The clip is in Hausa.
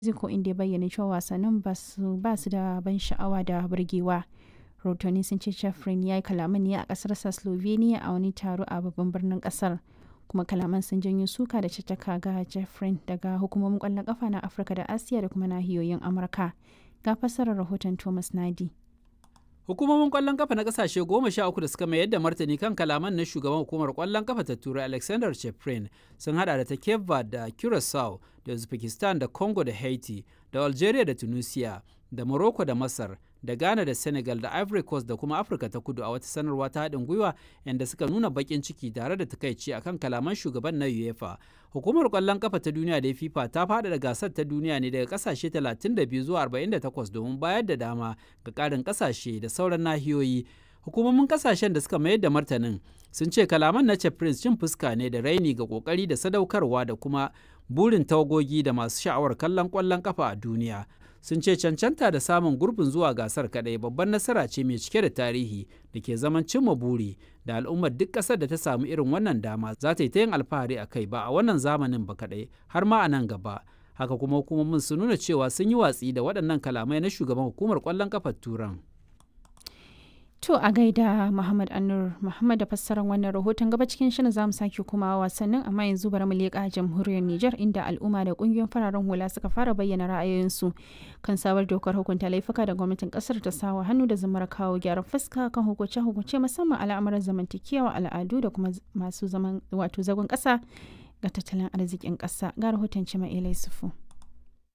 Mexico inda ya bayyana cewa wasannin ba su da ban sha'awa da burgewa. Rahotanni sun ce Chafrin ya yi kalaman ne a ƙasarsa Slovenia a wani taro a babban birnin ƙasar. kuma kalaman sun janyo suka da caccaka ga Jeffrey daga hukumomin kwallon kafa na Afirka da Asiya da kuma nahiyoyin Amurka. Ga fassarar rahoton Thomas Nadi. Hukumomin kwallon kafa na kasashe goma sha uku da suka mayar da martani kan kalaman na shugaban hukumar kwallon kafa ta Turai Alexander Cheprin sun hada da ta Cape Verde da Curacao da Uzbekistan da Congo da Haiti da Algeria da Tunisia da Morocco da Masar da Ghana da Senegal da Ivory Coast da kuma Afirka ta Kudu a wata sanarwa ta haɗin gwiwa inda suka nuna baƙin ciki tare da takaici akan kalaman shugaban na UEFA. Hukumar ƙwallon kafa ta duniya da FIFA ta faɗaɗa gasar ta duniya ne daga ƙasashe 32 zuwa 48 domin bayar da dama ga ƙarin ƙasashe da sauran nahiyoyi. Hukumomin ƙasashen da suka mayar da martanin sun ce kalaman na Prince cin fuska ne da raini ga ƙoƙari da sadaukarwa da kuma burin tawagogi da masu sha'awar kallon ƙwallon kafa a duniya. sun ce cancanta da samun gurbin zuwa gasar kadai babban nasara ce mai cike da tarihi da ke zaman cimma buri da al'ummar duk ƙasar da ta samu irin wannan dama za ta yi ta yin alfahari a kai ba a wannan zamanin ba kadai har ma a nan gaba haka kuma hukumomin sun nuna cewa sun yi watsi da waɗannan kalamai na shugaban hukumar ƙwallon kafar turan To a gaida Muhammad Anur Muhammad da fassarar wannan rahoton gaba cikin shirin zamu sake kuma wasannin amma yanzu bari mu leƙa jamhuriyar Nijar inda al'umma da ƙungiyoyin fararen hula suka fara bayyana ra'ayoyinsu kan sabar dokar hukunta laifuka da gwamnatin ƙasar ta sawa hannu da zamar kawo gyaran fuska kan hukunce-hukunce musamman al'amuran zamantakewa al'adu da kuma masu zaman wato zagon ƙasa ga tattalin arzikin ƙasa ga rahoton Cima Ilai Sufu.